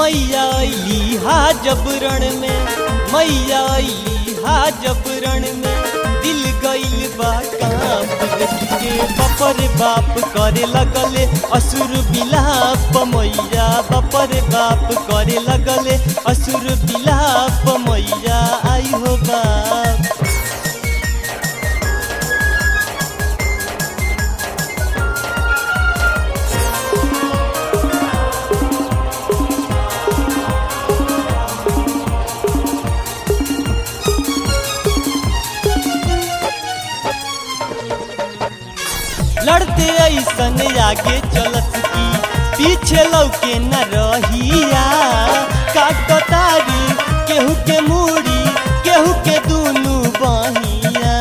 मैया अली हा जबरण में मैया अली हा जबरण में दिल गइल बा कांप देख के बपर बाप करे लगले असुर बिलाप मैया बपर बाप करे लगले असुर बिलाप मैया आई हो बाप लड़ते ऐसन आगे चलत की पीछे लौके न रहिया काटतारी केहू के मूड़ी केहू के दूनू बहिया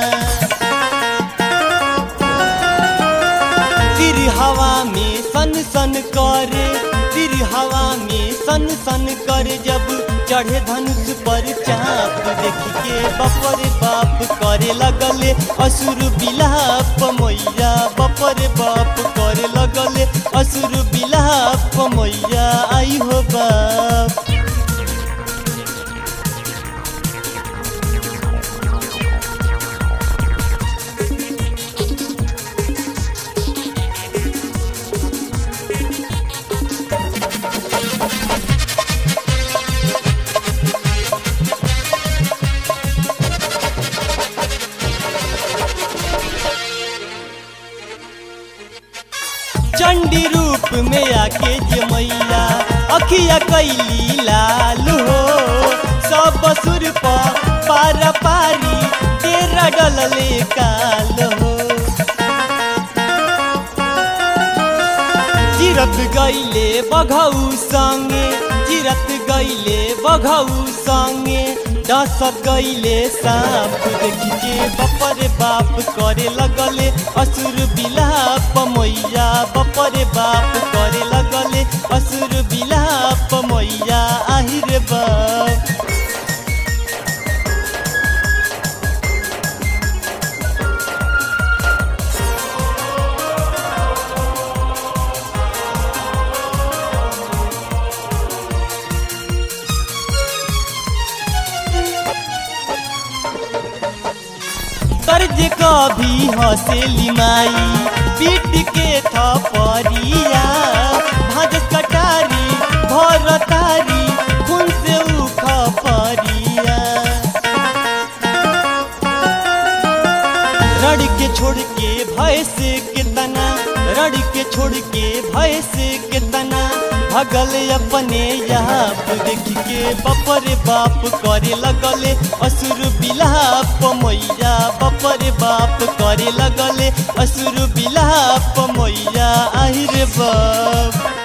तिर हवा में सन सन करे तिर हवा में सन सन करे जब चढ़े धनुष पर चाप देख के बपर बाप करे लगले असुर बिलाप मैया बपर बाप करे लगले असुर बिलाप मैया आई हो बाप चंडी रूप में आके जे मैया अखिया कैली लाल हो सब सुर पर पारा पारी तेरा डलले काल हो चिरत गईले बघऊ संगे चिरत गईले बघऊ संगे डसत गईले सांप देख के बपर बाप करे लगले असुर बिलाप मैया बपर बाप करे लगले असुर बिलाप मैया आहिर बाप तर्ज कभी हसेली माई पीट के थपरिया भाज कटारी भर तारी खून से उख परिया रड़ के छोड़ के भय से कितना रड़ के छोड़ के भय से कितना भगल अपने आप देख के बपर बाप करे लगले असुर बिलाप मैया बपर बाप करे लगले असुर बिलाप मैया आहिर बाप